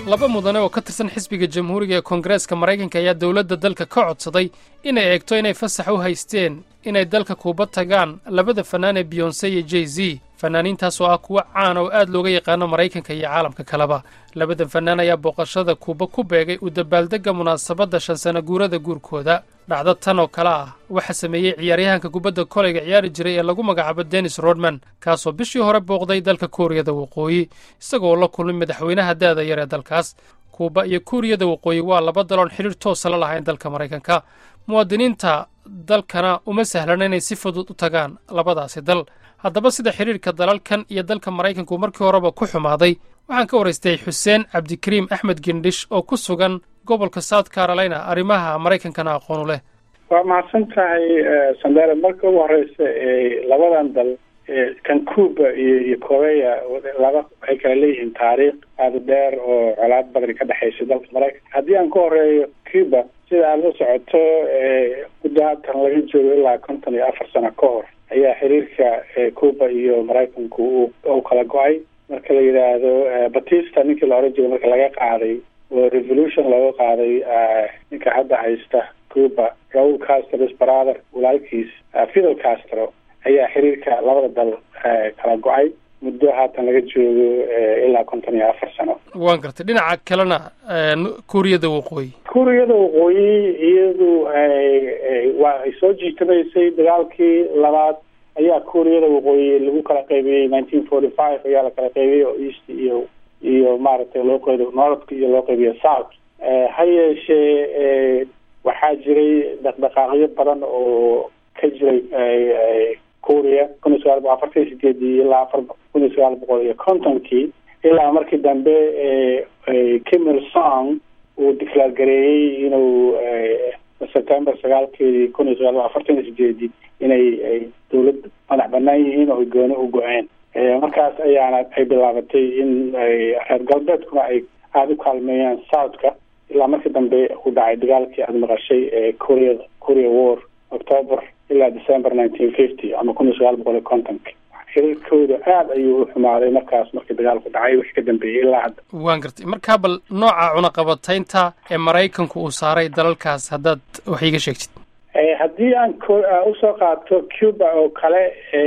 laba mudane oo ka tirsan xisbiga jamhuuriga ee koongareeska maraykanka ayaa dowladda dalka ka codsaday inay eegto inay fasax u haysteen inay dalka kuuba tagaan labada fannaan ee biyonse iyo jey z fannaaniintaas oo ah kuwo caana oo aad looga yaqaano maraykanka iyo caalamka kaleba labadan fannaan ayaa booqashada kuuba ku beegay u dabaaldegga munaasabadda shan sana guurada guurkooda dhacdo tan oo kale ah waxaa sameeyey ciyaaryahanka kubadda koleyga ciyaari jiray ee lagu magacaabo dennis rodman kaasoo bishii hore booqday dalka kuuriyada waqooyi isagoo la kulmay madaxweynaha da'da yar ee dalkaas kuuba iyo kuuriyada waqooyi waa laba daloon xidhiir toosa la lahayn dalka maraykanka muwaadiniinta dalkana uma sahlana inay si fudud u tagaan labadaasi dal haddaba sida xidhiirka dalalkan iyo dalka maraykanku markii horeba ku xumaaday waxaan ka waraystay xuseen cabdikariim axmed gendhish oo ku sugan gobolka south carolina arrimaha maraykankana aqoonu leh waa mahadsan tahay sandare marka ugu horeysa labadan dal kan cuba iyo iyo korea laba waxay kala leeyihiin taariikh aada dheer oo colaad badani ka dhexaysa dalka maraykanka haddii aan ka horeeyo cuba sida aada la socoto muddo haatan laga joogo ilaa konton iyo afar sano ka hor ayaa xiriirka cuba iyo maraykanku u kala go-ay marka la yidhaahdo batista ninkii la oran jiray marka laga qaaday oo revolution looga qaaday ninka hadda haysta cuba raul castros brother walaalkiis fidel castro ayaa xiriirka labada dal kala go-ay muddo haatan laga joogo ilaa konton iyo afar sano waan gartay dhinaca kalena kuuriyada waqooyi kuuriyada waqooyi iyadu waa ay soo jiitamaysay dagaalkii labaad ayaa kuuriyada waqooyi lagu kala qaybiyey nineteen forty five ayaa la kala qaybiyey oo east iyo iyo maaragtay loo qayb northka iyo loo qaybiyo south ha yeeshee waxaa jiray dhaqdhaqaaqyo badan oo ka jiray kuuriya kun iyo sagaal boqol afartan iyo sideedii ilaa afar kun iyo sagaal boqol iyo kontonkii ilaa markii dambe kim il song uu declaar gareeyey inuu september sagaalkeedii kun iyo sagaal boqol afartan iyo sideedii inay dawlad madax banaan yihiin oo gooni u go-een markaas ayaana ay bilaabatay in reer galbeedkuna ay aada u kaalmeeyaan southka ilaa markii dambe uu dhacay dagaalkii aada maqashay ee korea korea war october ilaa december nineteen fifty ama kun iyo sagaal boqol iyo kontonka xiriirkooda aada ayuu u xumaaday markaas markii dagaalku dhacay wixii ka dambeeyey ilaa hadda waan gartay markaa bal nooca cunaqabataynta ee maraykanku uu saaray dalalkaas haddaad wax iiga sheegtid haddii aan usoo qaato cuba oo kale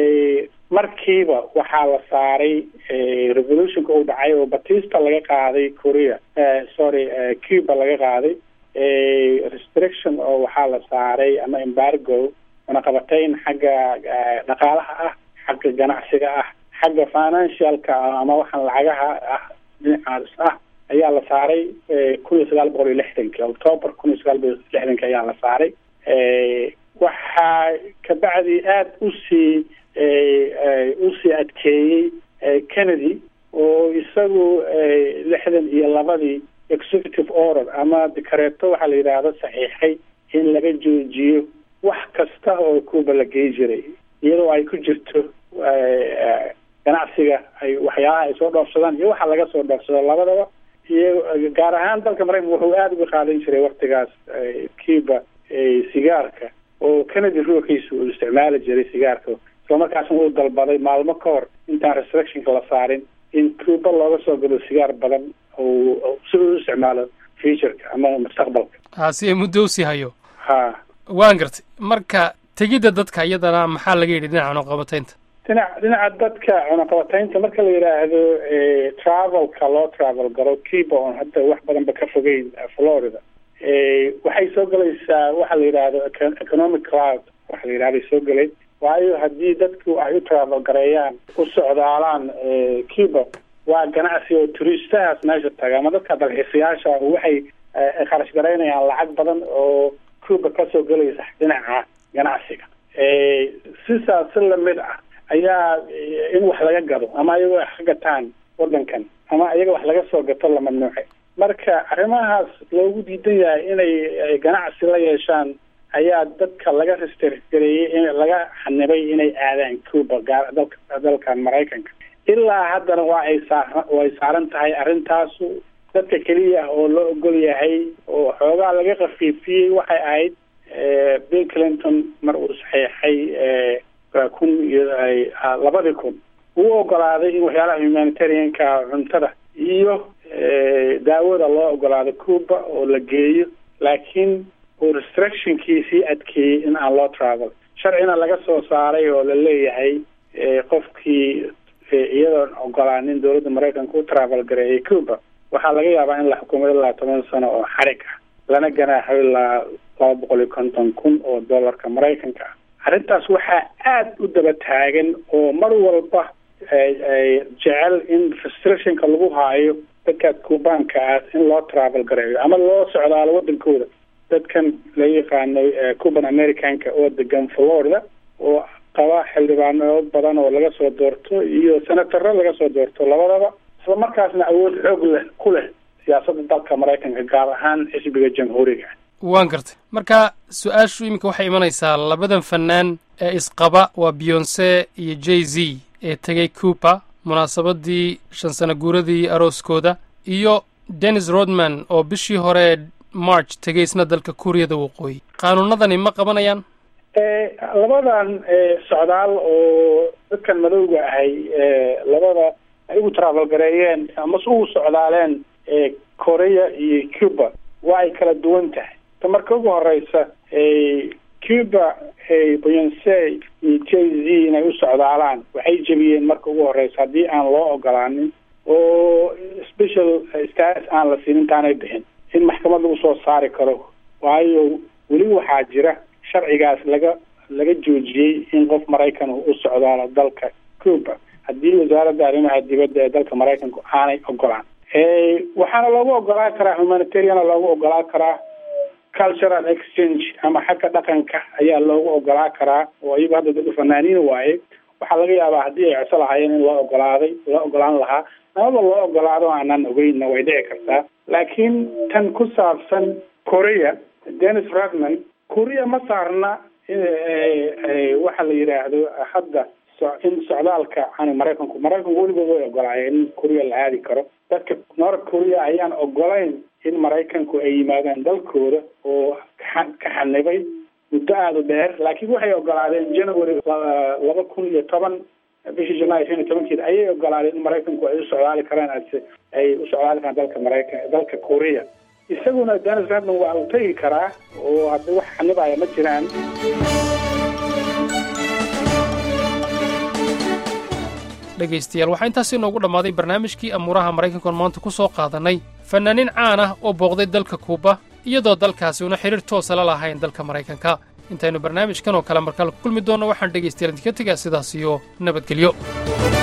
markiiba waxaa la saaray revolutionka uu dhacay oo batista laga qaaday korea sorry cuba laga qaaday restriction oo waxaa la saaray ama embargo cunaqabatayn xagga dhaqaalaha ah xagga ganacsiga ah xagga financialka ah ama waxaan lacagaha ah dhinacaas ah ayaa la saaray kun iyo sagaal boqol iyo lixdanki october kun iyo sagaal boqol iyo lixdanki ayaa la saaray waxaa kabacdi aada usii usii adkeeyey kennedy oo isagu lixdan iyo labadii executive order ama dikareeto waxaa la yidhaahdo saxiixay in laga joojiyo wax kasta oo cuba la gey jiray iyadoo ay ku jirto ganacsiga ay waxyaalaha ay soo dhoofsadaan iyo waxa laga soo dhoofsado labadaba iyo gaar ahaan dalka maraykanka wuxuu aada uga qaadan jiray waktigaas cuba sigaarka oo kennedy ruuxiisa uu isticmaali jiray sigaarka isla markaasna uu dalbaday maalmo ka hor intaan restrictionka la saarin in cuba looga soo galo sigaar badan oo si uu isticmaalo futureka ama mustaqbalka ha si ay muddo usii hayo ha waan gartay marka tegidda dadka iyadana maxaa laga yidhi dhinaca cunaqabataynta dhinac dhinaca dadka cunaqabataynta marka la yidhaahdo travelka loo travel galo cuba oon hadda wax badanba ka fogeyn florida waxay soo gelaysaa waxa la yidhaahdo economic cloud waxa la yidhahday soo gelayn waayo haddii dadku ay u travel gareeyaan u socdaalaan cuba waa ganacsi oo turiistahaas meesha taga ama dadka dalxiisayaasha waxay kharash garaynayaan lacag badan oo cuba kasoo gelaysa dhinaca ganacsiga sisaas si lamid ah ayaa in wax laga gado ama iyagoo wax ka gataan wadankan ama iyaga wax laga soo gato la mamnuucay marka arrimahaas loogu diidan yahay inay ganacsi la yeeshaan ayaa dadka laga restrgareeyey in laga xanibay inay aadaan cuba gaar dalka dalkan maraykanka ilaa haddana waa ay saa way saaran tahay arrintaasu dadka keliya oo la ogol yahay oo xoogaa laga kafiifiyey waxay ahayd bill clinton mar uu saxeexay kun iyo labadii kun uu ogolaaday in waxyaalaha humanitarianka cuntada iyo daawada loo ogolaado cuba oo la geeyo laakiin uu restrictionkiisii adkeeyey in aan loo travel sharcina laga soo saaray oo la leeyahay qofkii iyadoon ogolaanin dowladda maraykanka u travel gareeyay cuba waxaa laga yaabaa in la xukumo ilaa toban sano oo xarig ah lana ganaaxo ilaa laba boqol iyo konton kun oo dollarka maraykanka ah arrintaas waxaa aada u daba taagan oo mar walba jecel in restrictionka lagu haayo dadka cubaanka ah in loo travel gareeyo ama loo socdaalo wadankooda dadkan la yaqaano cuban americanka oo degan florida oo qaba xildhibaano badan oo laga soo doorto iyo senataro laga soo doorto labadaba isla markaasna awood xoog leh ku leh siyaasadda dalka maraykanka gaar ahaan xisbiga jamhuuriga waan gartay marka su-aashu iminka waxay imanaysaa labadan fanaan ee isqaba waa beyonse iyo j z ee tegay cuba munaasabadii shan sano guuradii arooskooda iyo dennis rodman oo bishii hore march tegay isna dalka kuuriyada waqooyi qaanuunadani ma qabanayaan labadan socdaal oo dadkan madowga ahay labada ay ugu travel gareeyeen amase ugu socdaaleen korea iyo cuba waa ay kala duwan tahay ta marka ugu horeysa cuba beyonce iyo j z inay u socdaalaan waxay jebiyeen marka ugu horeysa haddii aan loo ogolaanin oo special status aan la siin intaanay bixin in maxkamad lagu soo saari karo waayo weli waxaa jira sharcigaas laga laga joojiyey in qof maraykan u socdaalo dalka cuba haddii wasaaradda arrimaha dibadda ee dalka maraykanku aanay ogolaan waxaana loogu ogolaan karaa humanitariana loogu ogolaan karaa cultural exchange ama xagga dhaqanka ayaa loogu ogolaa karaa oo iyagu hadda dad fanaaniin waaye waxaa laga yaabaa haddii ay codso lahaayeen in loo ogolaaday loo ogolaan lahaa amaba loo ogolaado aanaan ogeynna way dhici kartaa laakiin tan ku saabsan korea dennis rodman korea ma saarna waxa la yidhaahdo hadda in socdaalka ani maraykanku maraykanku weligood way ogolaayeen in korea la aadi karo dadka north korea ayaan ogolayn in maraykanku ay yimaadaan dalkooda oo ka xanibay muddo aada u dheer laakiin waxay ogolaadeen january laba kun iyo toban bishii janaary shan iyo tobankeeda ayay ogolaadeen in maraykanku ay u socdaali karaan ay u socdaali karaan dalka maraykan dalka korea isaguna dennis rodman waa uu tegi karaa oo hadda wax xanibaya ma jiraan dhegaystayaal waxaa intaasi inoogu dhammaaday barnaamijkii amuuraha maraykankoon maanta ku soo qaadannay fannaaniin caan ah oo booqday dalka kuuba iyadoo dalkaasi una xidhiir toosa la lahayn dalka maraykanka intaynu barnaamijkan oo kale markale ku kulmi doonno waxaan dhegaystayaal idinka tegaa sidaas iyo nabadgelyo